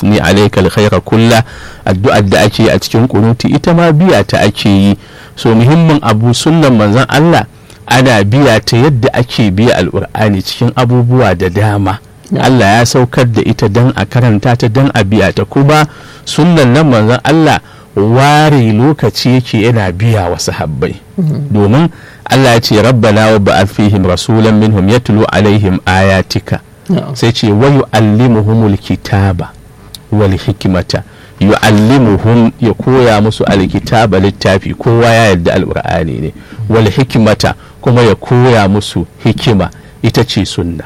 asni alayka alkhaira kulla addu'ar da ake a cikin kunuti ita ma biya ta ake yi so muhimmin abu sunnan manzon Allah ana biya ta yadda ake biya alqur'ani cikin abubuwa da dama Allah ya saukar da ita dan a karanta ta dan a biya ta kuma sunnan nan manzon Allah ware lokaci yake yana biya wa sahabbai domin Allah ya ce rabbana wa ba'ath fihim rasulan minhum yatlu alaihim ayatika sai ce wa yu'allimuhumul kitaba wal hikmata yu'allimuhum ya koya musu alkitaba littafi kowa ya yarda alqur'ani ne wal hikmata kuma ya koya musu hikima ita ce sunna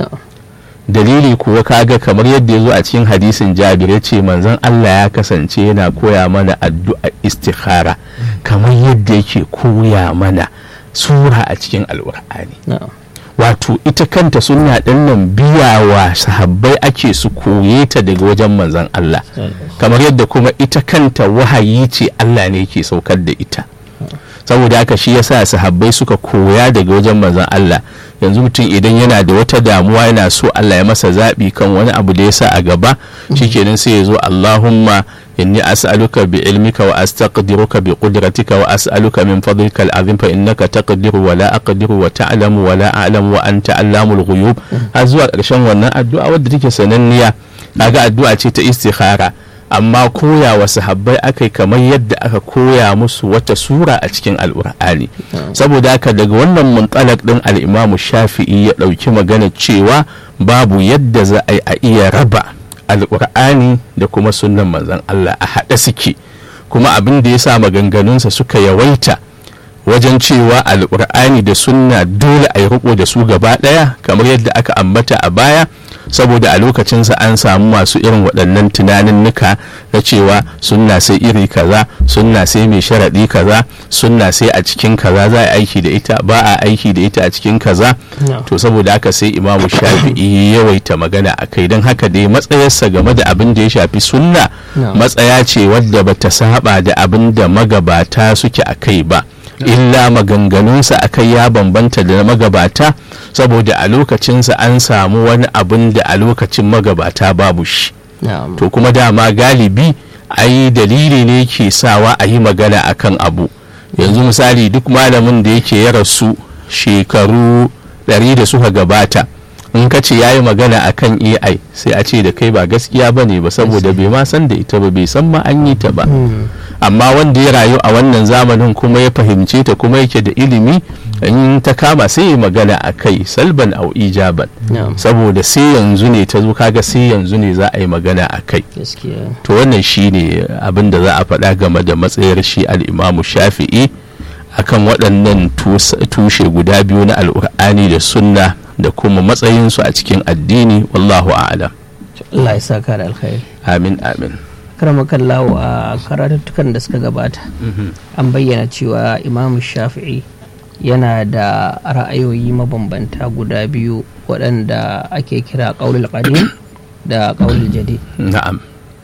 dalili kuwa kaga kamar yadda ya zo a cikin hadisin jabir ya ce manzon Allah ya kasance yana koya mana addu'a istikhara kamar yadda yake koya mana sura a cikin alkur'ani wato ita kanta sunna ɗin nan biyawa sahabbai ake su koye ta daga wajen manzon Allah kamar yadda kuma ita kanta wahayi ce Allah ne ke saukar da ita saboda haka shi yasa sahabbai suka koya daga wajen manzon Allah yanzu mutum idan yana da wata damuwa yana so Allah ya masa zaɓi kan wani abu da ya sa a gaba shikenan sai ya zo Allahumma inni as'aluka bi ilmika wa astaqdiruka bi qudratika wa as'aluka min fadlika al'azim fa innaka taqdiru wa la aqdiru wa ta'lamu wa la a'lamu wa anta allamul ghuyub har zuwa ƙarshen wannan addu'a wadda take sananniya kaga addu'a ce ta istikhara amma koya wa sahabbai aka kamar yadda aka koya musu wata sura a cikin al'ur'ani saboda haka daga wannan muntalak din al'imamu shafi'i ya ɗauki magana cewa babu yadda za a yi a iya raba al'ur'ani da kuma sunan manzon Allah a haɗe suke kuma abin da ya sa maganganunsa suka yawaita wajen cewa al'ur'ani da sunna dole a yi riko da su gaba ɗaya kamar yadda aka ambata a baya saboda a lokacinsa an samu masu irin waɗannan tunaninnika na cewa sunna sai iri kaza sunna sai mai sharaɗi kaza sunna sai a cikin kaza za a aiki da ita ba a aiki da ita a cikin kaza to saboda haka sai imamu shafi'i yawaita magana a kai don haka dai matsayarsa game da abin da ya shafi sunna matsaya ce wadda bata saba da abin da magabata suke a kai ba illa maganganunsa a kai ya bambanta da na magabata saboda a lokacinsa an samu wani abin da a lokacin magabata babu shi to kuma dama galibi ai dalili ne ke sawa a yi magana akan abu yanzu misali duk malamin da yake ya rasu shekaru ɗari da suka gabata in ka ce ya yi magana akan ai sai a ce da kai ba gaskiya ba ne ba saboda bai ma san da ita ba bai san ma an yi ta ba amma wanda ya rayu a wannan zamanin kuma ya fahimce ta kuma yake da ilimi in ta kama sai ya magana a kai salban au ijaban saboda sai yanzu ne ta zo kaga sai yanzu ne za a yi magana a kai to wannan shi ne abin da za a faɗa game da matsayar shi al'imamu shafi'i akan waɗannan tushe guda biyu na al'ur'ani da sunna da kuma matsayinsu a cikin addini wallahu a'lam Allah ya saka da alkhairi amin amin karamakallahu a karatuttukan da suka gabata an bayyana cewa imamu shafi'i yana da ra'ayoyi mabambanta guda biyu waɗanda ake kira ƙaulul qadim da ƙaulul jadid na'am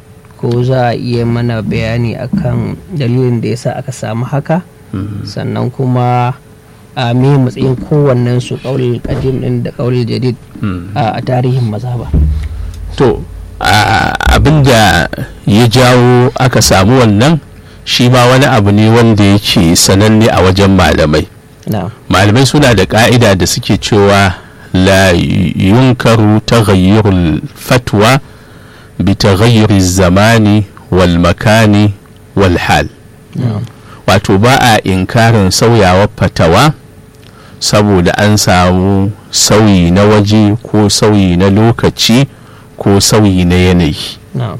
ko za a iya mana bayani akan dalilin da yasa aka samu haka sannan kuma a me matsayin kowannen su ƙaulul qadim din da ƙaulul jadid a tarihin mazhaba to abin da ya jawo aka samu wannan shi ma wani abu ne wanda yake sananne a wajen malamai malamai suna da ka'ida da suke cewa la yunkaru taghayyurul fatwa bi taghayyuri zamani wal makani wal hal wato ba a inkarin sauyawar fatawa saboda an samu sauyi na waje ko sauyi na lokaci ko sauyi na yanayi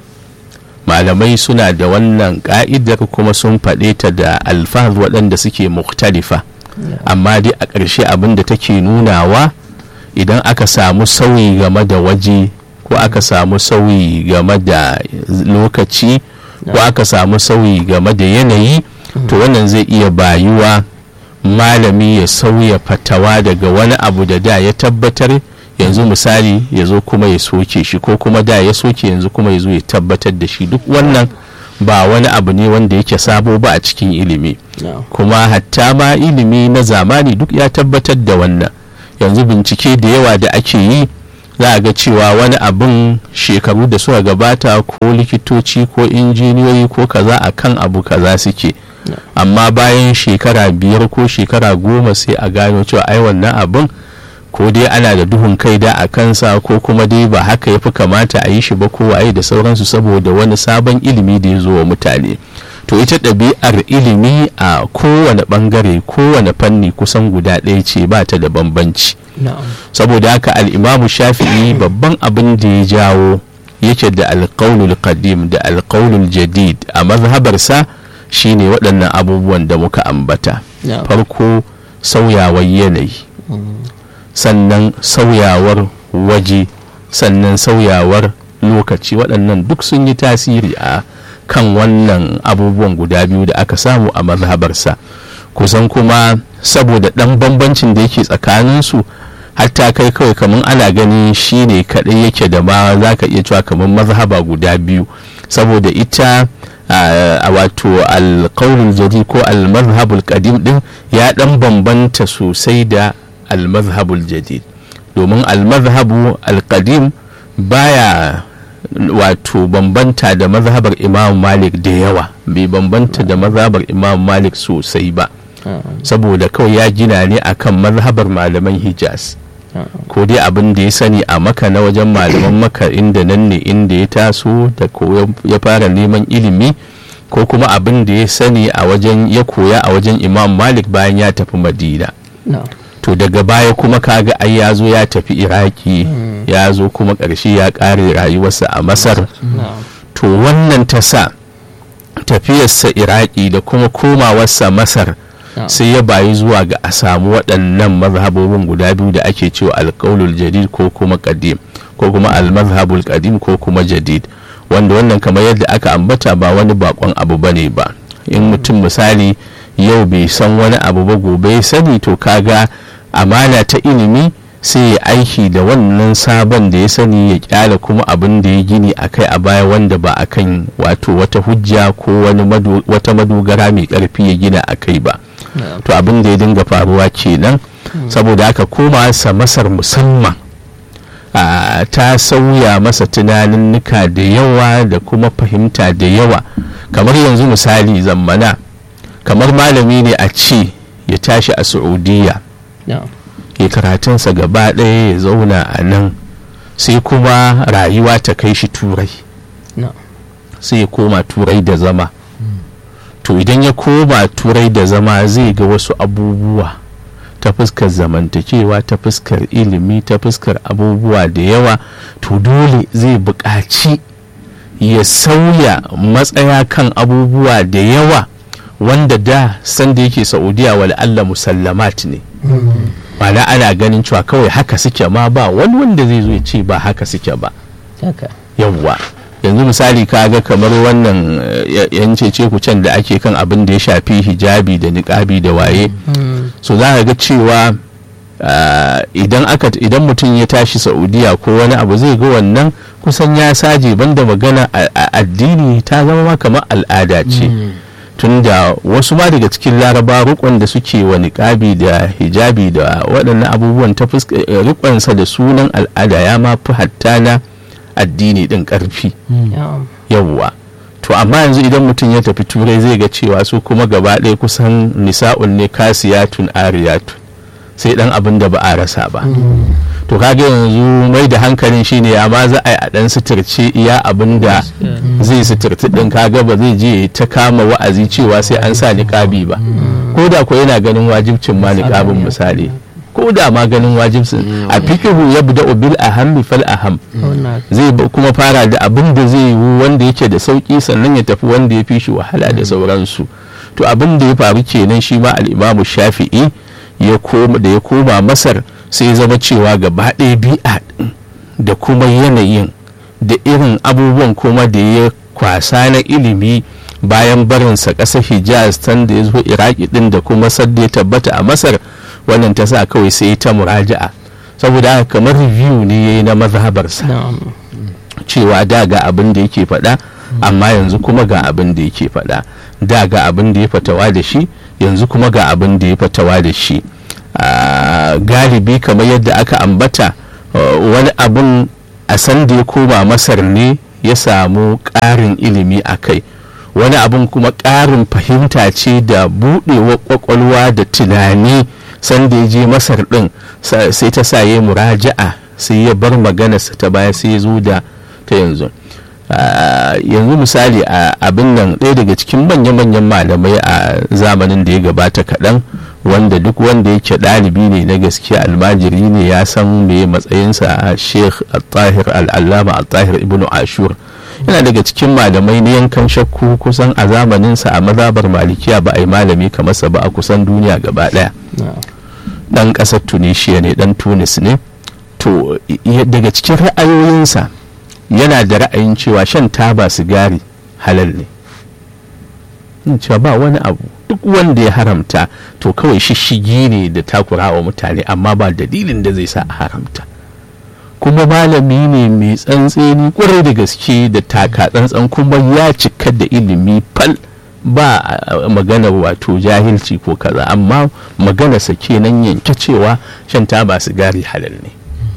malamai suna da wannan ka'idar kuma sun faɗe ta da alfahar waɗanda suke muktalifa amma dai a ƙarshe abin da take nunawa idan aka samu sauyi game da waje ko aka samu sauyi game da lokaci ko aka samu sauyi game da yanayi to wannan zai iya bayuwa malami ya sauya fatawa daga wani abu da da ya tabbatar yanzu misali ya zo kuma ya soke shi ko kuma da ya soke yanzu kuma ya zo ya tabbatar da shi duk wannan ba wani abu ne wanda yake sabo ba a cikin ilimi kuma hatta ma ilimi na zamani duk ya tabbatar da wannan yanzu bincike da yawa da ake yi za a ga cewa wani abin shekaru da suka gabata ko likitoci ko injiniyoyi ko kaza a kan abu kaza suke amma bayan shekara biyar ko shekara goma sai a gano cewa ai wannan abin ko dai ana da duhun kai da a kansa ko kuma dai ba haka ya fi kamata a yi shi ba ko waye da sauransu saboda wani sabon ilimi da ya zo wa mutane to ita ɗabi'ar ilimi a kowane ɓangare kowane fanni kusan guda ɗaya ce ba ta da bambanci saboda haka al'imamu shafi'i babban abin da ya jawo yake da alƙaunul qadim da alƙaunul jadid a mazhabarsa shine waɗannan abubuwan da muka ambata farko sauyawar yanayi sannan sauyawar waje sannan sauyawar lokaci waɗannan duk sun yi tasiri a kan wannan abubuwan guda biyu da aka samu a mazhabarsa kusan kuma saboda ɗan bambancin da yake tsakaninsu hatta kai kawai kamar ana gani shi ne kaɗai yake da ma za ka iya cewa kamar mazhaba guda biyu saboda ita a wato alƙaunin jadi ko almazhabul qadim din ya ɗan bambanta sosai da almazhabul jadid domin almazhabu alqadim baya wato bambanta da mazhabar imam malik da yawa bai bambanta da mazhabar imam malik sosai ba saboda kawai ya gina ne akan mazhabar malaman hijaz ko dai abin da ya sani a maka na wajen malaman maka inda nan ne inda ya taso da ko ya fara neman ilimi ko kuma abin da ya sani a wajen ya koya a wajen imam malik bayan ya tafi madina to daga baya kuma kaga ai ya zo ya tafi iraki ya zo kuma ƙarshe ya ƙare rayuwarsa a masar to wannan ta sa tafiyarsa iraki da kuma komawarsa masar sai ya bayi zuwa ga a samu waɗannan mazhabobin guda biyu da ake cewa alƙaulul jadid ko kuma qadim ko kuma almazhabul qadim ko kuma jadid wanda wannan kamar yadda aka ambata ba wani bakon abu bane ba in mutum misali yau bai san wani abu ba gobe ya sani to kaga amana ta ilimi sai ya aiki da wannan sabon da ya sani ya kyala kuma abin da ya gini a kai a baya wanda ba a kan wato wata hujja ko wani wata madogara mai karfi ya gina a kai ba to abin da ya dinga faruwa kenan saboda haka koma sa masar musamman ta sauya masa tunaninnika da yawa da kuma fahimta da yawa kamar yanzu misali zammana kamar malami ne a ce ya tashi a saudiya ya karatunsa gaba ɗaya ya zauna a nan sai kuma rayuwa ta kai shi turai sai ya koma turai da zama to idan ya koma turai da zama zai ga wasu abubuwa ta fuskar zamantakewa ta fuskar ilimi ta fuskar abubuwa da yawa to dole zai buƙaci ya sauya matsaya kan abubuwa da yawa wanda da sanda yake saudiya wal Allah musallamat ne ma'ana ana ganin cewa kawai haka suke ma ba wani wanda zai zo ya ce ba haka suke ba yawwa yanzu misali kaga kamar wannan yan cece can da ake kan abin da ya shafi hijabi da niƙabi da waye so za ka ga cewa idan aka idan mutum ya tashi saudiya ko wani abu zai ga wannan kusan ya saje banda magana addini ta zama ma kamar al'ada ce tunda wasu ma daga cikin laraba rukon da suke wa niƙabi da hijabi da waɗannan abubuwan ta rikonsa da sunan al'ada ya ma fi hatta na addini ɗin ƙarfi yawwa to amma yanzu idan mutum ya tafi turai zai ga cewa su kuma gaba ɗaya kusan nisa'un ne kasiyatun ariyatun sai ɗan abin da ba a rasa ba to kaga yanzu mai da hankalin shine ya ma za a yi a dan suturce iya abin da zai suturti din kaga ba zai je ta kama wa'azi cewa sai an sa niqabi ba ko da ko yana ganin wajibcin ma niqabin misali ko da ma ganin wajibcin a fikihu ya buda bil aham fal aham zai kuma fara da abin da zai yi wanda yake da sauki sannan ya tafi wanda ya fi shi wahala da sauransu to abin da ya faru kenan shi ma al-imamu shafi'i ya koma da ya koma masar sai zama cewa gaba ɗaya bi'a da kuma yanayin da irin abubuwan kuma da ya kwasa na ilimi bayan barinsa ƙasar hijaz tan da ya zo iraki ɗin da kuma sadda ya tabbata a masar wannan ta sa kawai sai ta muraja'a saboda haka kamar review ne ya yi na mazhabarsa cewa da ga abin da yake faɗa amma yanzu kuma ga abin da yake faɗa da ga abin da ya fatawa da shi yanzu kuma ga abin da ya fatawa da shi galibi kamar yadda aka ambata wani abun a san da ya koma masar ne ya samu ƙarin ilimi a kai wani abun kuma ƙarin fahimta ce da buɗewa ƙwaƙwalwa da tunani sanda ya je masar ɗin sai ta sa ya muraja'a sai ya bar maganarsa ta baya sai ya zo da ta yanzu yanzu misali a abin nan ɗaya daga cikin manya-manyan malamai a zamanin da ya gabata kaɗan wanda duk wanda yake ɗalibi ne na gaskiya almajiri ne ya san me matsayinsa a sheikh al-tahir al-allama al-tahir ibn ashur yana daga cikin malamai na yankan shakku kusan a zamaninsa a mazabar malikiya ba a yi malami kamar sa ba a kusan duniya gaba ɗaya ɗan ƙasar tunisia ne ɗan tunis ne to daga cikin ra'ayoyinsa yana da ra'ayin cewa shan taba sigari halal ne cewa ba wani abu duk wanda ya haramta to kawai shishigi ne da takura wa mutane amma ba dalilin da zai sa a haramta kuma malami ne mai tsantseni kwarai da gaske da taka tsantsan kuma ya cika da ilimi fal ba magana wato jahilci ko kaza amma maganarsa kenan yanke cewa shan taba sigari halal ne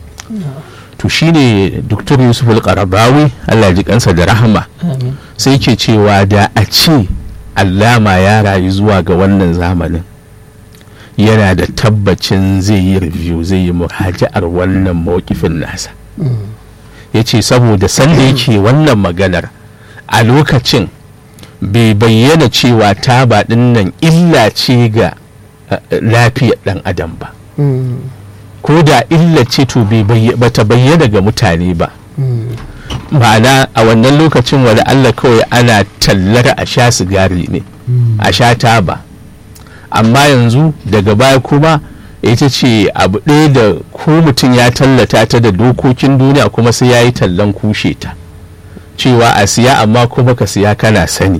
to shine dr yusuf al-qarabawi allah ji kansa da rahama sai ke cewa da a ce allama ya rayu zuwa ga wannan zamanin yana da tabbacin zai yi review zai yi muraja'ar wannan mawakifin nasa ya ce saboda sanda yake wannan maganar a lokacin bai bayyana cewa taba ɗin nan illa ce ga lafiyar ɗan adam ba ko da illa ce to bata bayyana ga mutane ba ma'ana a wannan lokacin wani allah kawai ana tallar a sha sigari ne a sha taba amma yanzu daga baya kuma ita ce abu ɗaya da ko mutum ya tallata ta da dokokin duniya kuma sai ya yi tallan kushe ta cewa a siya amma kuma ka siya kana sani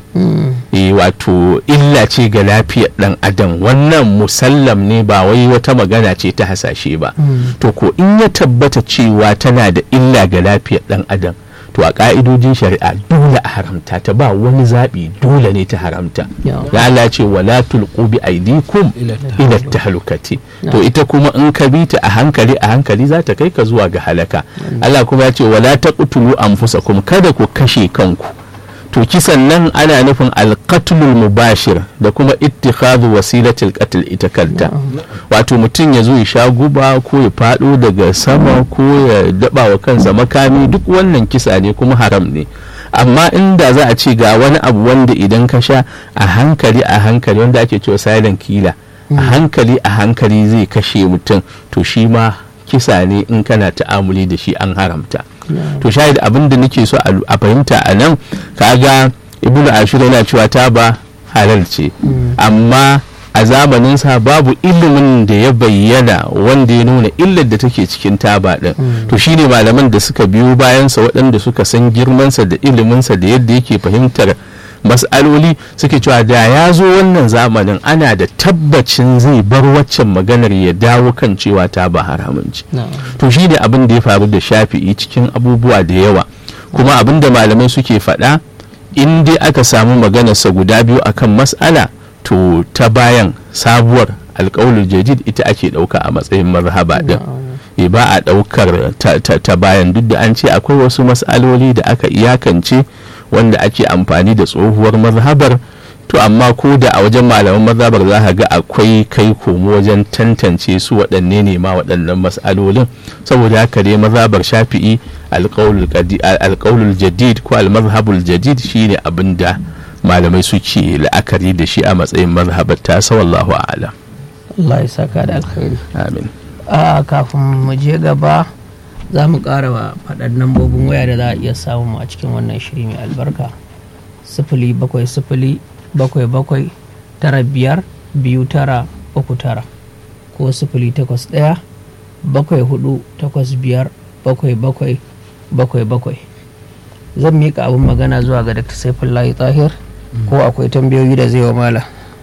e wato illa ce ga lafiyar dan adam wannan musallam ne ba wai wata magana ce ta hasashe ba to ko in ya tabbata cewa tana da illa ga lafiyar dan adam to a ka'idojin shari'a dole a haramta ta ba wani zaɓi dole ne ta haramta ya Allah ce wala tulqu bi aidikum ila tahlukati to ita kuma in ka bi ta a hankali a hankali za ta kai ka zuwa ga halaka Allah kuma ya ce wala taqtulu anfusakum kada ku kashe kanku to kisan nan ana nufin alqatlul mubashir da kuma ittikhadhu wasilatil qatl ita kanta wato mutum ya zo ya sha guba ko ya fado daga sama ko ya daba wa kansa makami duk wannan kisa ne kuma haram ne amma inda za a ce ga wani abu wanda idan ka sha a hankali a hankali wanda ake cewa silent killer a hankali a hankali zai kashe mutum to shi ma kisa ne in kana ta'amuli da shi an haramta to shahid abin da nake so a fahimta a nan kaga ibnu ashur yana cewa ta ba halal ce amma a zamaninsa babu ilimin da ya bayyana wanda ya nuna illar da take cikin taba din to shine malaman da suka biyo bayansa waɗanda suka san girmansa da iliminsa da yadda yake fahimtar mas'aloli suke cewa da ya zo wannan zamanin ana da tabbacin zai bar waccan maganar ya dawo kan cewa ta ba haramunci to shi ne abin da ya faru da shafi'i cikin abubuwa da yawa kuma abin da malamai suke faɗa in dai aka samu maganarsa guda biyu akan mas'ala to ta bayan sabuwar alƙawulul jadid ita ake ɗauka a matsayin mazhaba din e ba a ɗaukar ta bayan duk da an ce akwai wasu mas'aloli da aka iyakance wanda ake amfani da tsohuwar mazhabar to amma ko da a wajen malaman mazhabar za ka ga akwai kai komo wajen tantance su waɗanne ne ma waɗannan mas'alolin saboda haka dai mazhabar shafi'i alƙaulul jadid ko almazhabul jadid shine abin da malamai suke la'akari da shi a matsayin mazhabar ta wallahu a'lam Allah ya saka da alkhairi amin a kafin mu je gaba za mu ƙara faɗar lambobin waya da za a iya samu a cikin wannan shiri mai albarka sifili bakwai sifili bakwai bakwai tara biyar biyu tara uku tara ko sifili takwas ɗaya bakwai hudu takwas biyar bakwai bakwai bakwai bakwai zan miƙa abin magana zuwa ga dr saifullahi tahir ko akwai tambayoyi da zai wa mala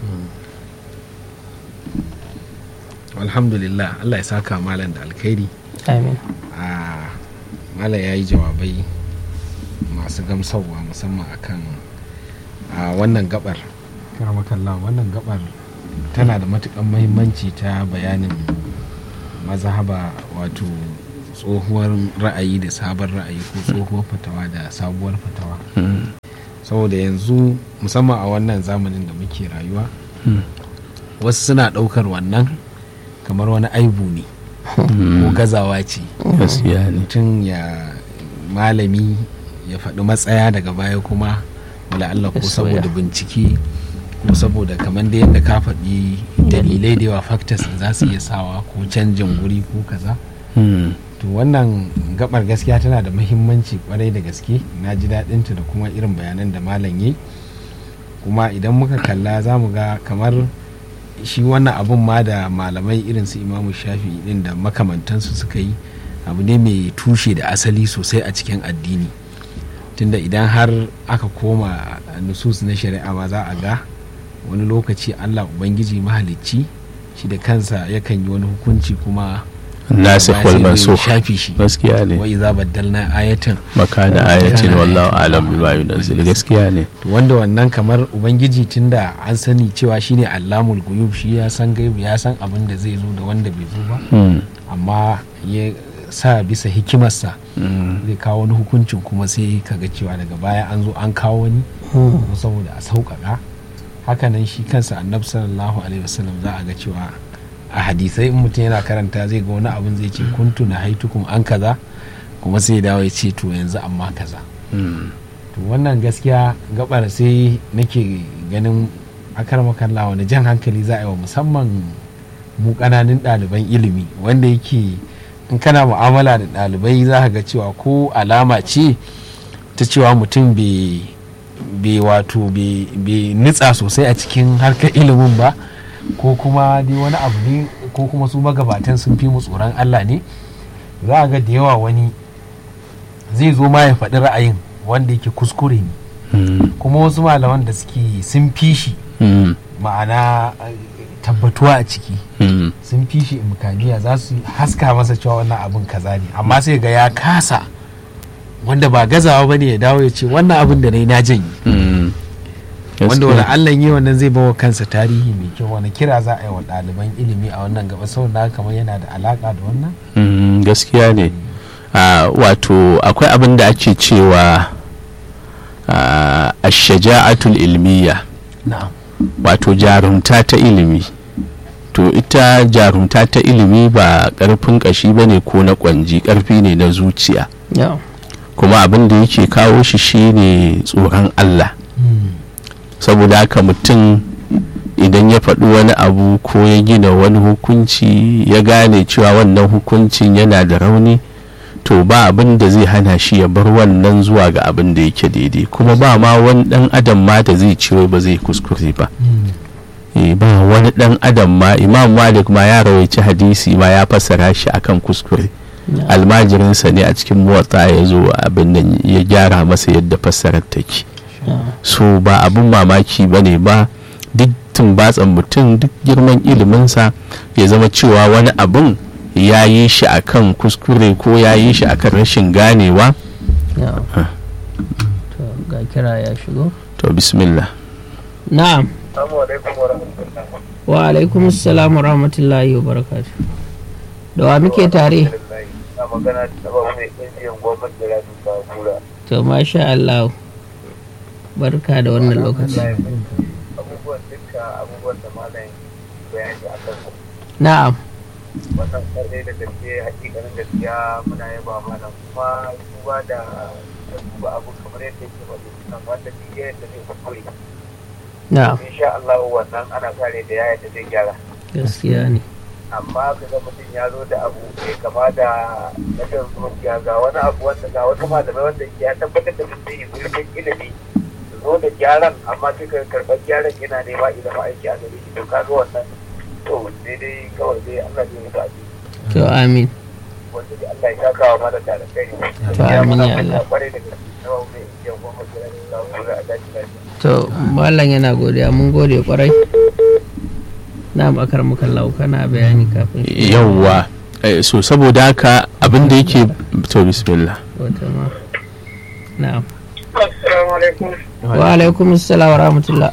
alhamdulillah allah ya saka malam da alkhairi amin mala ya yi jawabai masu gamsarwa musamman akan a wannan gabar karamakalla wannan gabar tana da matukan mahimmanci ta bayanin mazhaba wato tsohuwar ra'ayi da sabon ra'ayi ko tsohuwar fatawa da sabuwar fatawa saboda yanzu musamman a wannan zamanin da muke rayuwa wasu suna ɗaukar wannan kamar wani aibu ne ko gazawa ce gaskiya ne mutum ya malami ya faɗi matsaya daga baya kuma wala Allah ko Ya soya. saboda bincike ko saboda kamar da yadda ka faɗi dalilai da yawa factors da za su iya sawa ko canjin guri ko kaza Mm. to wannan gabar gaskiya tana da muhimmanci kwarai da gaske na ji daɗinta da kuma irin bayanan da malam yi kuma idan muka kalla za mu ga kamar shi wannan abun ma da malamai irin su imamu shafi din da makamantansu suka yi abu ne mai tushe da asali sosai a cikin addini tunda idan har aka koma nusus na shari'a ma za a ga wani lokaci allah ubangiji mahalicci shi da kansa yakan yi wani hukunci kuma nasikh daga wal baya sai mansukh ya shafi shi gaskiya ne wa iza baddalna ayatan makana ayatin wallahu alam bima yunzil gaskiya ne to wanda wannan kamar ubangiji tunda an sani cewa shine allamul guyub shi ya san gaibu ya san abin da zai zo da wanda bai zo ba Mm. amma ya sa bisa hikimarsa Mm. zai kawo wani hukuncin kuma sai kaga cewa daga baya an zo an kawo wani ko saboda a sauƙaƙa hakanan shi kansa annabi sallallahu alaihi wasallam za a ga cewa a hadisai in mutum yana karanta zai ga wani abin zai ce kuntu na haitukum an kaza kuma sai ya dawo ya ce to yanzu amma kaza Mm. to wannan gaskiya gabar sai nake ganin akar makalla wani jan hankali za a yi wa musamman mu ƙananan ɗaliban ilimi wanda yake in kana mu'amala da ɗalibai za ka ga cewa ko alama ce ta cewa mutum bai bai wato bai bai nitsa sosai a cikin harkar ilimin ba ko kuma dai wani abu ne ko kuma su magabatan sun fi mu tsoron Allah ne za a ga da yawa wani zai zo ma ya faɗi ra'ayin wanda yake kuskure ne Mm. kuma wasu malaman da suke sun fi shi Mm. ma'ana eh, tabbatuwa a ciki Mm. sun fi shi imkaniya za su haska masa cewa wannan abin kaza ne amma sai ga ya kasa wanda ba gazawa bane ya dawo ya ce wannan abin da na yi na janyi Mm. wanda wani Gaskiya. allah yi wannan zai bawa kansa tarihi mai kyau wani kira za a yi wa ɗaliban ilimi a wannan gaba saboda haka kamar yana da alaka da wannan Mm, gaskiya ne Ah, wato akwai abin da ake cewa ah, ashaja'atul ilmiya na'am wato jarumta ta ilimi to ita jarumta ta ilimi ba karfin kashi ba ne ko na kwanji karfi ne na zuciya Yeah. kuma abin da yake kawo shi shine tsoron Allah saboda haka mutum idan ya faɗi wani abu ko ya gina wani hukunci ya gane cewa wannan hukuncin yana da rauni to ba abin da zai hana shi ya bar wannan zuwa ga abin da yake daidai kuma ba ma wani ɗan adam ma da zai ciwo ba zai kuskure ba Eh, ba wani ɗan adam ma imam malik ma ya rawaici hadisi ma ya fassara shi akan kuskure Yeah. almajirinsa ne a cikin motsa ya zo abin nan ya gyara masa yadda fassarar take Yeah. so ba abin mamaki ba ne ba duk tumbatsan mutum duk girman iliminsa ya zama cewa wani abin ya yi shi akan kuskure ko ya yi shi akan rashin ganewa Yeah. Huh. To ga kira ya shigo. to bismillah Na'am. Assalamu alaikum wa rahmatullah. Wa alaikum assalam wa rahmatullahi wa barakatuh. Da wa muke tare? Na magana da ba mai injiyan gwamnati da rafi ba kura. To masha Allah. Barka da wannan lokaci. Abubuwan duka abubuwan da malam bayani a kan su. Na'am. Wannan kare da gaske hakikanin gaskiya muna yaba malam kuma duba da da duba abu kamar yadda yake ba da wanda duk yadda zai kuskure. Na'am. Insha Allah wannan ana kare da yaya da zai gyara. Gaskiya ne. amma ka ga mutum ya zo da abu mai kama da na shan zuciya ga wani abu wanda ga wata malamai wanda ya tabbatar da mutum yi zurfin ilimi su zo da gyaran amma suka karɓar gyaran yana nema idan aiki a gare shi to ka ga wannan to daidai kawai dai Allah zai mutu a ciki To amin. wanda dai Allah ya saka wa mara da kai To, amin ya Allah. kwarai da gaske na mai iya goma da rani na kura a daji lafiya To mallam yana godiya mun gode kwarai. Na bakar muka lau kana bayani kafin shi. yawwa Eh, so saboda haka abin da yake to bismillah Wata ma. Na'am. assalamu alaikum Wa alaikum assalam wa rahmatullah.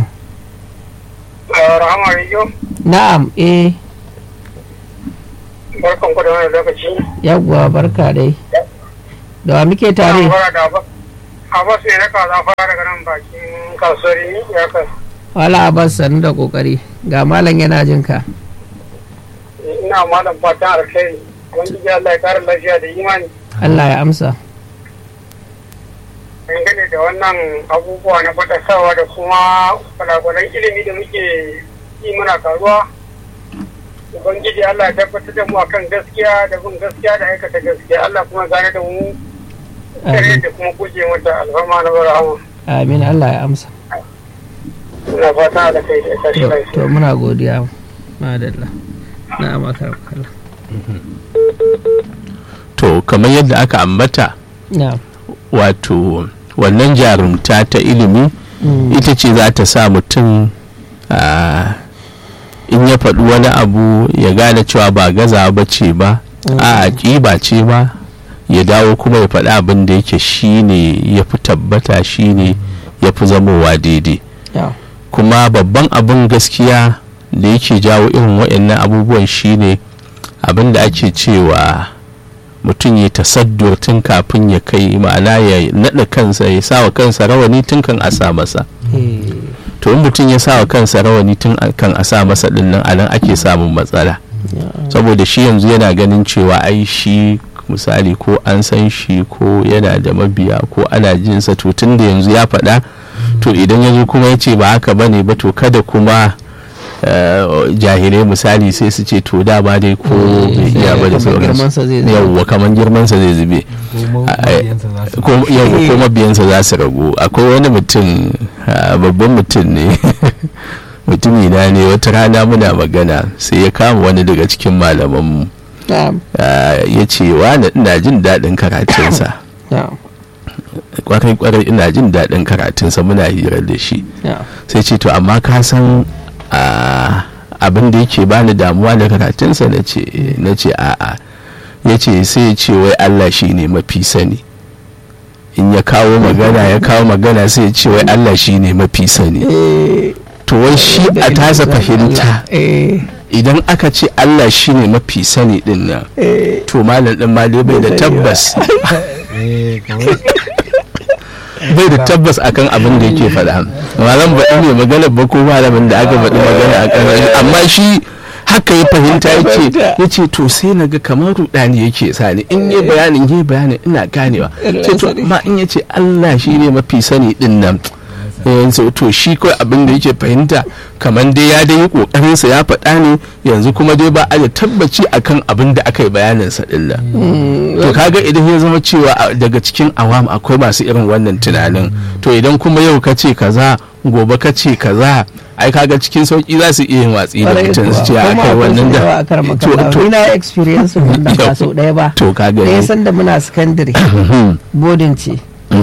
rahama rijo Na'am eh barkan ku da wani lokaci. yawwa barka dai da wa muke tare Fara da ba. Abbas ne na kaza fara daga nan bakin kasuwar ya kai. wala abbas sannu da kokari ga malam yana jin ka Ina malam fatan alkhairi. Wani Allah ya kara lafiya da imani. Allah ya amsa Dangane da wannan abubuwa na faɗasawa da kuma kwalakwalan ilimi da muke yi muna karuwa. Ubangiji Allah ya tabbatar da mu akan gaskiya da bin gaskiya da aikata gaskiya. Allah kuma gane da mu kare da kuma guje mata alfarma na barahama. amin Allah ya amsa Ina fata da kai da tashi to, lafiya. to muna godiya madalla na maka kalla to kamar yadda aka ambata na wato wannan jarumta ta ilimi ita ce za ta sa mutum a in ya faɗi wani abu ya gane cewa ba gaza ba ce ba a ƙiba ce ba ya dawo kuma ya faɗi abin da yake shine ya fi tabbata shine ya fi zamowa daidai ya kuma babban abin gaskiya da yake jawo irin waɗannan abubuwan shine abin da ake cewa mutum ya tasaddur tun kafin ya kai ma'ana ya naɗa kansa ya sawa kansa rawani tun kan a sa masa eh, to in mutum ya sawa kansa rawani tun kan a sa masa ɗin nan a nan ake samun matsala saboda shi yanzu yana ganin cewa ai shi misali ko an san shi ko yana da mabiya ko ana jinsa to tun da yanzu ya faɗa to idan ya zo kuma ya ce ba haka ba ne ba to kada kuma eh, jahilai misali sai su ce to dama dai ko bai iya ba da kamar girmansa zai sauransu zube. yawwa kamar girmansa zai zube ko yawwa ko mabiyansa za su ragu akwai wani mutum ah, babban mutum ne mutumi na ne wata rana muna magana sai ya kama wani daga cikin malamanmu na'am ah, ya ce wani ina jin daɗin karatunsa na'am kwarai kwarai ina jin daɗin karatunsa muna hira da shi na'am sai ce to amma ka san ah, abin da yake bani damuwa da karatunsa na ce na ce a'a ya ce sai ya ce wai Allah shi ne mafi sani in ya kawo magana ya kawo magana sai ya ce wai Allah shi ne mafi sani eh to wai shi a tasa fahimta eh idan aka ce Allah shi ne mafi sani din nan eh to malam din ma dai bai da tabbas bai da tabbas akan abin da yake faɗa malam baɗi ne magana ba ko malamin da aka faɗi magana a kan amma shi haka ya fahimta ya ce ya ce to sai na ga kamar rudani yake sani in yi bayanin yi bayanin ina ganewa ce to amma in ya ce Allah shi ne mafi sani din nan yanzu to shi kawai abin da yake fahimta kamar dai ya dai yi kokarinsa ya faɗa ne yanzu kuma dai ba a da tabbaci akan abin da aka yi bayaninsa din nan to kaga idan ya zama cewa a- daga cikin awam akwai masu irin wannan tunanin to idan kuma yau ka ce kaza gobe ka ce kaza ai kaga cikin sauki za su iya yin watsi da Kwarai mutum su ce kuwa. a Kuma kai akwai wannan su da yawa da a kar to makalla. to Ni na experience wannan ba sau ɗaya ba to kaga ɗaya sanda muna secondary bodin ce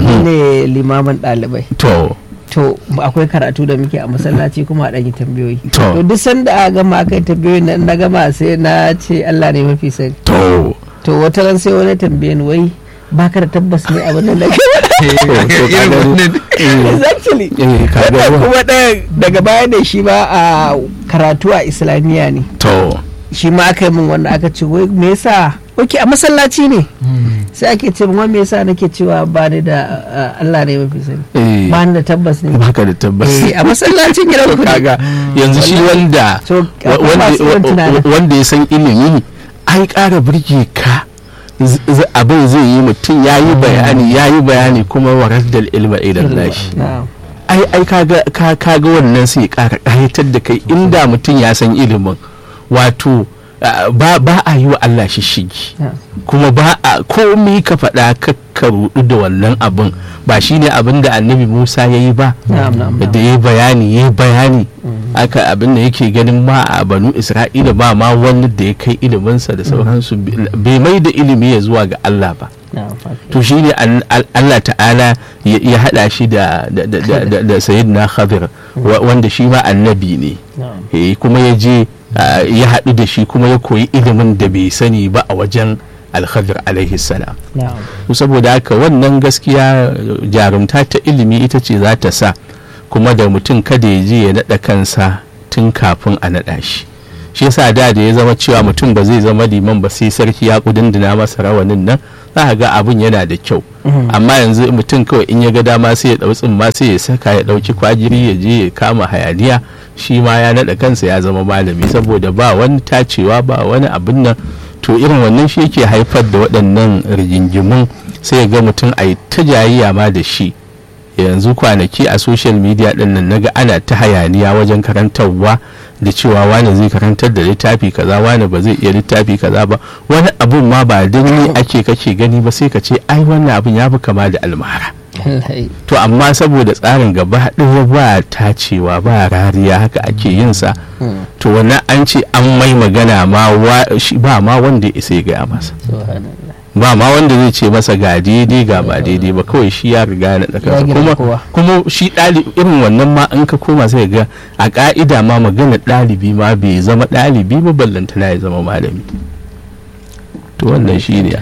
ne limamin ɗalibai to to akwai karatu da muke a masallaci kuma a ɗan yi tambayoyi To. to duk sanda a gama aka yi tambayoyin nan na gama sai na ce Allah ne mafi sani to to wata ran sai wani tambaye ni wai baka da tabbas ne abin da nake to to kaga eh, exactly eh, kaga Wannan wa- kuma ɗaya daga baya ne shi ba a karatu a islamiyya ne to shi ma aka yi min wanda aka ce wai me yasa ok a masallaci ne sai ake ce min wai me yasa nake cewa ba ni da uh, Allah ne mafi sani eh, ba ni da tabbas ne baka da tabbas Eh, a masallacin gidan to ku ne kaga yanzu shi wanda To, wa- akwai wanda- masu irin wa- tunanin. wa- wanda ya san ilimi ai ƙara birge ka z- z- abin zai yi mutum ya yi bayani ya yi bayani kuma warar da ilma idan lashi Na'am. ai ai kaga ka kaga wannan sai ƙara ƙayatar da kai inda mutum ya san ilimin wato ah, ba ba a yi wa Allah shi shigi Na'am. kuma ba a komai ka faɗa ka ka rudu da wannan abin ba shine abin da annabi Musa ya yi ba Na'am, na'am, da na'am. ya bayani ya bayani aka abin da yake ganin ma a banu isra'ila ba ma wani da ya kai iliminsa da sauransu bai mai da ilimi ya zuwa ga Allah ba Na'am, okay. to shi ne Allah ta'ala ya ya haɗa shi da da da da- da- da sayyidina khadir wa- wanda shi ma annabi ne Na'am. Eh, kuma ya je ah, ya haɗu da shi kuma ya koyi ilimin da bai sani ba a wajen alkhadir alaihi salam Na'am. to saboda haka wannan gaskiya jarumta ta ilimi ita ce za ta sa kuma da mutum kada ya je ya naɗa kansa tun kafin a naɗa shi shi yasa da da ya zama cewa mutum ba zai zama liman ba sai sarki ya kudindina masa rawanin nan za ka ga abin yana da kyau amma yanzu mutum kawai in ya ga dama sai ya dau tsimma sai ya saka ya dauki kwagiri ya je ya kama hayaniya shi ma ya naɗa kansa ya zama malami saboda ba wani tacewa ba wani abin nan to irin wannan shi yake haifar da waɗannan rigingimun sai ya ga mutum a yi ta jayayya ma da shi yanzu kwanaki a social media ɗin nan naga ana ta hayaniya wajen karantarwa da cewa wani zai karantar da littafi kaza wani ba zai iya littafi kaza ba wani abun ma ba don ni ake kake gani ba sai ka ce ai wannan abun ya fi kama da almara to amma saboda tsarin gaba ɗaya ba tacewa ba rariya haka ake yin sa to wannan an ce an mai magana ma ba ma wanda ya isa ya gaya masa ba ma wanda zai ce masa ga daidai ga ba daidai ba kawai shi ya riga na ɗaka kuma kuma shi ɗalibi irin wannan ma in ka koma sai ga a ƙa'ida ma magana ɗalibi ma bai zama ɗalibi ba ballantana ya zama malami to wannan shi ne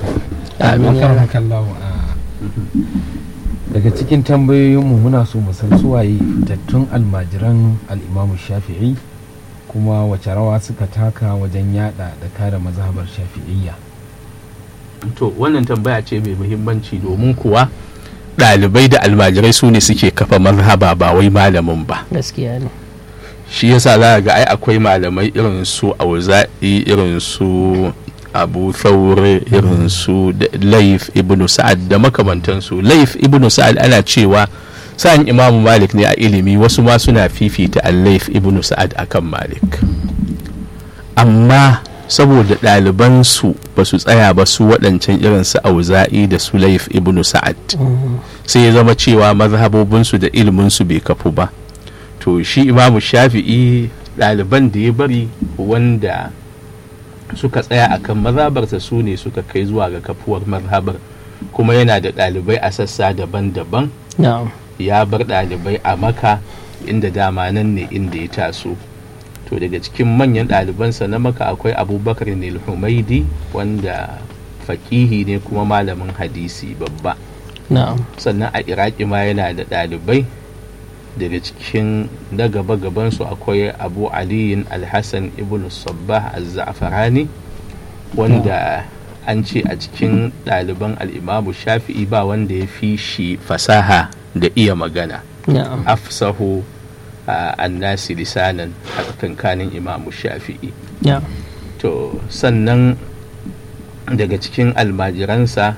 daga cikin tambayoyinmu muna so mu san suwaye tattun almajiran al'imamu shafi'i kuma wace rawa suka taka wajen yada da kare mazhabar shafi'iyya to wannan tambaya ce mai muhimmanci domin kuwa ɗalibai da almajirai su ne suke kafa mazhaba ba wai malamin ba gaskiya ne shi yasa za ga ai akwai malamai irin su auza'i irin su abu thaure irin su laif ibnu sa'ad da makamantansu laif ibnu sa'ad ana cewa sa'an imamu malik ne a ilimi wasu ma suna fifita al-laif ibnu sa'ad akan malik amma saboda ɗalibansu ba su tsaya ba su waɗancan irin su auza'i da su laif ibnu sa'ad sai ya zama cewa mazhabobinsu da iliminsu bai kafu ba to shi imamu shafi'i ɗaliban da ya bari wanda suka tsaya akan mazhabarsa su ne suka kai zuwa ga kafuwar mazhabar kuma yana da ɗalibai a sassa daban-daban ya bar ɗalibai a maka inda dama nan ne inda ya taso to daga cikin manyan ɗalibansa na maka akwai abubakar nil humaidi wanda faƙihi ne kuma malamin hadisi babba sannan a iraki ma yana da ɗalibai daga cikin na gaba gabansu akwai abu aliyin alhassan ibn sabbah az-za'farani wanda an ce a cikin ɗaliban al'imamu shafi'i ba wanda ya fi shi fasaha da iya magana afsahu annasi lisanan a tsakankanin imamu shafi'i to sannan daga cikin almajiransa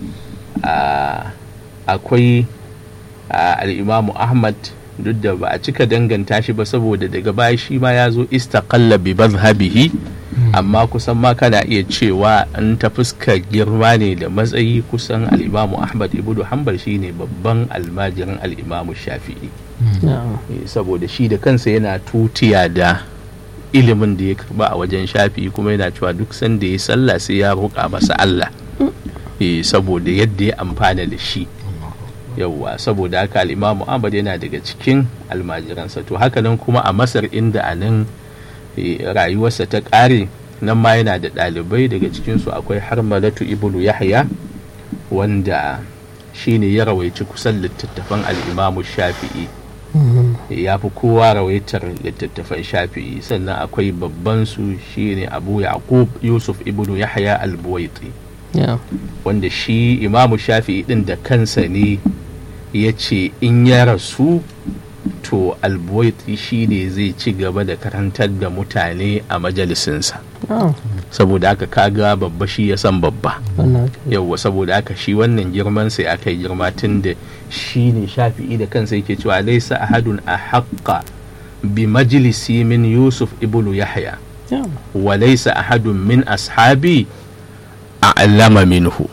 akwai al'imamu ahmad duk da ba a cika danganta shi ba saboda daga baya shi ma ya zo istaqalla bi mazhabihi amma kusan ma kana iya cewa in ta fuskar girma ne da matsayi kusan al'imamu ahmad ibnu hanbal shine babban almajirin al'imamu shafi'i saboda shi da kansa yana tutiya da ilimin da ya karba a wajen shafi'i kuma yana cewa duk sanda ya sallah sai ya roƙa masa Allah saboda yadda ya amfana da shi yauwa saboda haka al'imamu ahmad yana daga cikin almajiransa to hakanan kuma a masar inda a nan rayuwarsa ta ƙare nan ma yana da ɗalibai daga cikinsu akwai harmalatu ibnu yahya wanda shine ya rawaici kusan littattafan al'imamu shafi'i ya fi kowa rawaitar littattafan shafi'i sannan akwai babban su shine abu yaqub yusuf ibnu yahya al-buwaiti wanda shi imamu shafi'i din da kansa ne ya ce in ya rasu to albuwaiti shi ne zai ci gaba da karantar da mutane a majalisinsa saboda haka kaga babba shi ya san babba yauwa saboda haka shi wannan girman sai aka yi girma tun da shi ne shafi'i da kansa yake cewa laisa ahadun a haƙƙa bi majalisi min yusuf ibnu yahya wa laisa ahadun min ashabi a allama minhu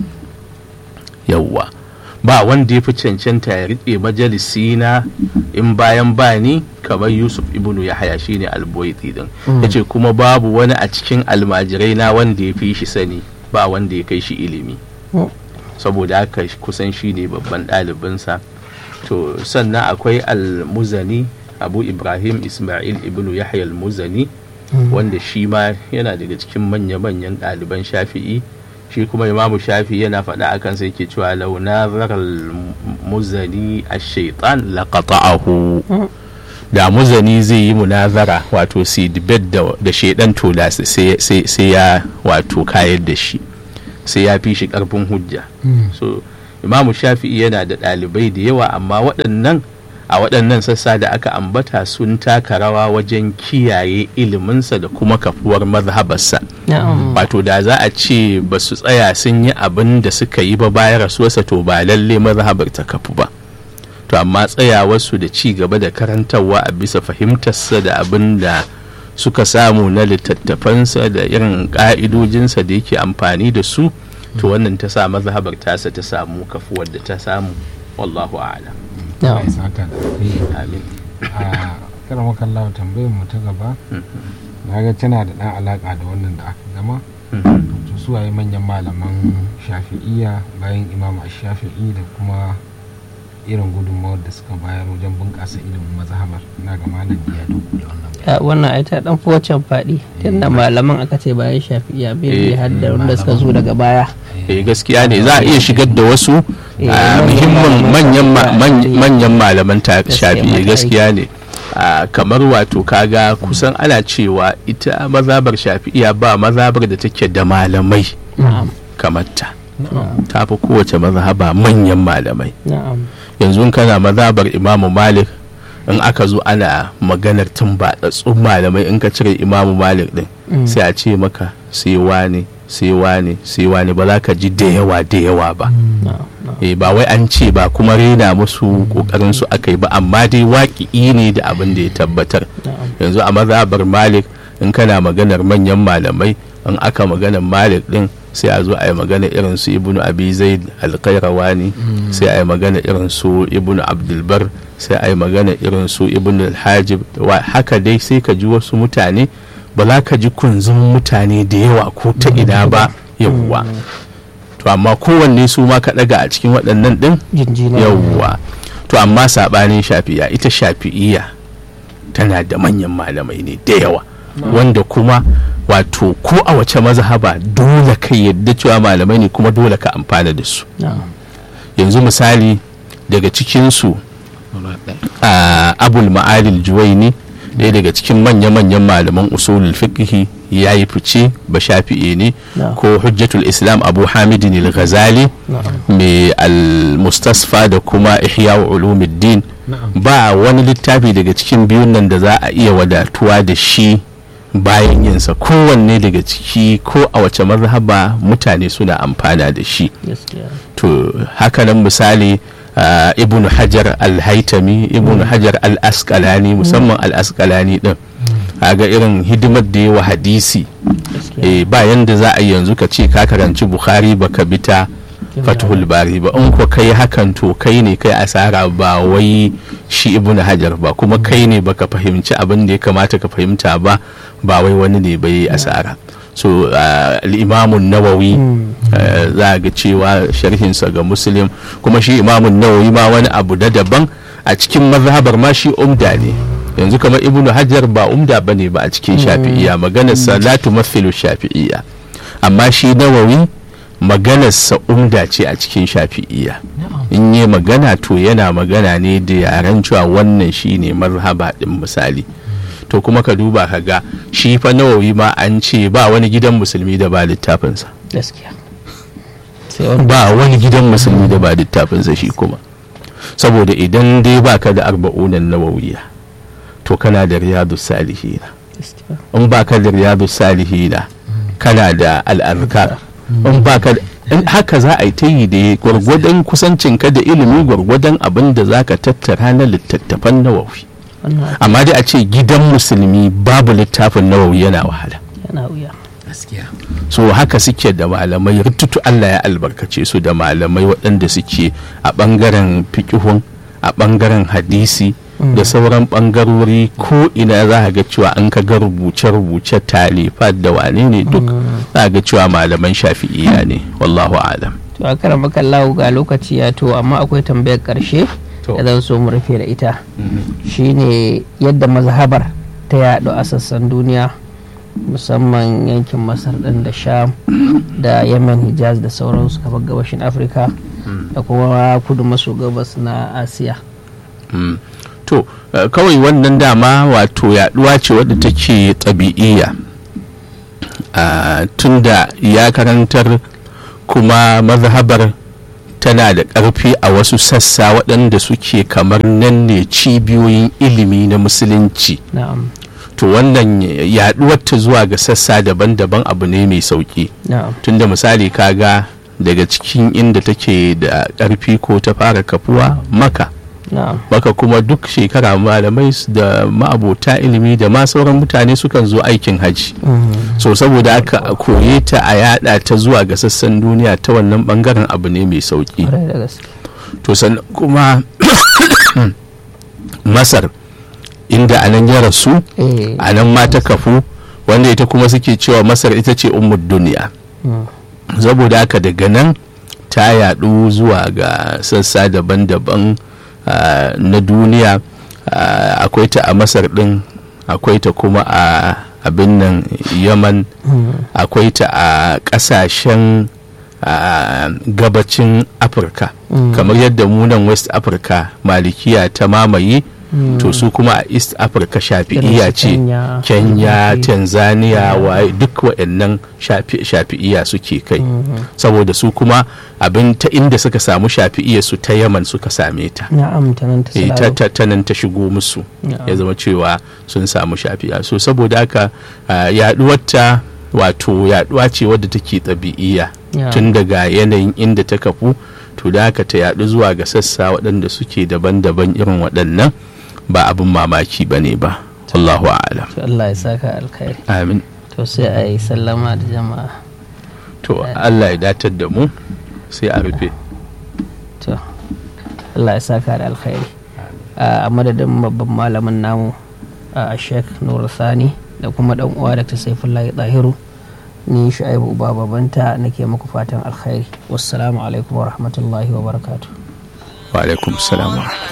yauwa ba wanda ya fi cancanta ya riƙe majalisi na in bayan bani kamar yusuf ibnu yahaya shine alboiti din ya ce kuma babu wani a cikin almajirai na wanda ya fi shi sani ba wanda ya kai shi ilimi saboda haka kusan shi ne babban ɗalibinsa to sannan akwai almuzani abu ibrahim ismail ibnu yahya almuzani wanda shi ma yana daga cikin manya-manyan ɗaliban shafi'i shi kuma imamu shafi yana faɗa a kansa yake cewa launa zarar muzani a shaitan laƙata'ahu da muzani zai yi munazara wato si debate da, da shaidan to da sai sai- sai ya wato kayar da shi sai ya fi shi karfin hujja so imamu shafi'i yana da ɗalibai da yawa amma waɗannan a waɗannan sassa da aka ambata sun taka rawa wajen kiyaye iliminsa da kuma kafuwar mazhabarsa na'am wato da za a ce ba su tsaya sun yi abin da suka yi ba bayan rasuwarsa to ba lalle mazhabar ta kafu ba to amma tsayawarsu da ci gaba da karantarwa a bisa fahimtarsa da abin da suka samu na littattafansa da irin ƙa'idojinsa da yake amfani da su to wannan ta sa mazhabar tasa ta samu kafuwar da ta samu wallahu a'lam Allah ya saka da alheri. amin a karamar kallawa tambayar mu ta gaba na ga tana da ɗan alaƙa da wannan da aka gama to su waye manyan malaman shafi'iya bayan imam shafi'i da kuma irin gudunmawar da suka bayar wajen bunƙasa ilimin mazhabar na ga malam ya dunkule wannan Ya, wannan ai ta dan fi waccan faɗi tunda malaman aka ce bayan shafi'iya bai Eh, har da wanda suka zo daga baya eh gaskiya ne za a iya shigar da wasu Eh, a manyan muhimman malaman manyan ma- shafi'a, man- eh. manyan malaman ta Gaskiya, shafi mata gaskiya ne a kamar wato kaga kusan ana cewa ita mazabar shafi'iya ba mazabar da take da malamai na'am kamar ta ta fi kowace mazhaba manyan malamai na'am yanzu in kana mazabar imamu malik in aka zo ana maganar tun baɗaɗɗun malamai in ka cire imamu malik din Mm. sai a ce maka sai wane sai wane sai wane ba za ka ji da yawa da yawa ba na'am na'am eh ba wai an ce ba kuma rena musu kokarin su aka yi ba amma dai waƙi ne da abin da ya tabbatar na'am yanzu a mazhabar malik in kana maganar manyan malamai in aka maganar malik din sai a zo a yi magana irin su ibnu abi zaid alqairawani sai a yi magana irin su ibnu abdulbar sai a yi magana irin su ibnu alhajib wa- haka dai sai ka ji wasu mutane ba za ka ji kunzun mutane da yawa ko ta ina ba yawwa to amma kowanne su ma ka daga a cikin waɗannan din jinjina yawwa to amma sabanin shafi'a ita shafi'iya tana da manyan malamai ne da yawa wanda kuma wato ko a wace mazhaba dole ka yadda cewa malamai ne kuma dole ka amfana da su na'am yanzu misali daga cikinsu a abul ma'alil juwaini ɗaya daga cikin manya-manyan malaman usulul fiqhi ya yi fice ba shafi'i ne na'am ko hujjatul islam abu hamidin al-ghazali na'am mai al-mustasfa da kuma ihya ulumuddin ba wani littafi daga cikin biyun nan da za a iya wadatuwa da shi bayan yinsa kowanne daga ciki ko a wace mazhaba mutane suna amfana da shi gaskiya to hakanan misali uh, ibnu hajar al-haitami ibnu hajar al-asqalani musamman al-asqalani din ga irin hidimar da yawa hadisi gaskiya eh, ba yanda za a yi yanzu ka ce ka karanci bukhari baka bi ta fatuhul bari ba in ko kai hakan to kai ne kai asara ba wai shi ibnu hajar ba kuma kai ne baka fahimci abin da ya kamata ka fahimta ba ba wai wani ne bai asara so uh, al-imamun nawawi uh, za ga cewa sharhinsa ga muslim kuma shi imamun nawawi ma wani abu da daban a cikin mazhabar ma shi umda ne yanzu kamar ibnu hajar ba umda bane ba a cikin shafi'iyya maganar salatu mathilu shafi'iyya amma shi nawawi maganarsa umda ce a cikin shafi'iyya in yi magana to yana magana ne da yaren cewa wannan shine mazhaba din misali to kuma ka duba ka ga shi fa nawawi ma an ce ba wani gidan musulmi da ba littafinsa gaskiya sai wani ba wani gidan musulmi da ba littafinsa shi kuma saboda idan dai baka da arba'unan nawawiya to kana da riyadu salihina gaskiya in baka da riyadu salihina kana da al'arkar in baka in haka za a yi ta yi da gwargwadon kusancinka da ilimi gwargwadon abin da za ka tattara na littattafan nawawi wannan amma dai a ce gidan musulmi babu littafin nawawi yana wahala yana wuya gaskiya so haka suke da malamai rututu Allah ya albarkace su da malamai waɗanda suke a ɓangaren fikihun a ɓangaren hadisi da sauran ɓangarori ko ina za a ga cewa an ka ga rubuce-rubuce talifat da wane ne duk za a ga cewa malaman shafi'iya ne wallahu alam to a karan makallahu ga lokaci ya to amma akwai tambayar karshe To. da zan so mu rufe da ita shine yadda mazhabar ta yaɗu a sassan duniya musamman yankin masar ɗin da sham da yemen hijaz da sauransu kamar gabashin afirka da kuma kudu maso gabas na asiya Mm. to to uh, kawai wannan dama wato yaduwa ce wadda take tabi'iyya uh, tunda ya karantar kuma mazhabar tana da ƙarfi a wasu sassa waɗanda suke kamar nan ne cibiyoyin ilimi na musulunci na'am to wannan yaduwar ta zuwa ga sassa daban-daban abu ne mai sauki na'am tunda misali kaga daga cikin inda take da ƙarfi ko ta fara kafuwa maka na'am maka kuma duk shekara malamai s- da ma'abota ilimi da ma sauran mutane sukan zo aikin haji Mhm. so saboda aka a koye ta a yada ta zuwa ga sassan duniya ta wannan bangaren abu ne mai sauki Kwarai da gaske to sannan kuma masar inda a nan ya rasu eh a nan ma ta kafu wanda ita kuma suke cewa masar ita ce ummud duniya mm. saboda haka daga nan ta yadu zuwa ga sassa daban-daban ah, na duniya Ah, akwai ta a masar din akwai ta kuma a abin nan yaman Mm. akwai ta a kasashen ah, gabacin afirka Mm. kamar yadda munan west africa malikiya ta mamaye Mm. to su kuma a east africa shafi'iya Irin su ce Kenya, kenya Mhm. tanzania waye duk waɗannan shafi- shafi'iya suke kai Mhm. saboda su kuma abin ta inda suka samu shafi'iya su ta yaman suka same ta na'am ta nan ta Eh, ta salaro ta- ta nan ta shigo musu Na'am. ya zama cewa sun samu shafi'a so saboda haka ah, yaduwarta wato yaduwa ce wadda take ɗabi'iyya Na'am. tun daga yanayin inda ta kafu to da haka ta yadu zuwa ga sassa waɗanda suke daban-daban irin waɗannan ba abin mamaki ba ne ba wallahu a'lam to Allah ya saka alkhairi amin to sai a yi sallama da jama'a to allah ya datar da mu sai a rufe to Allah ya saka da alkhairi a madadin babban malamin namu a sheikh nur sani da kuma dan uwa da ta saifullahi tahiru ni shu'aibu uba babanta nake muku fatan alkhairi wassalamu alaikum wa rahmatullahi wa barakatuh wa alaikum salam wa rahmatullahi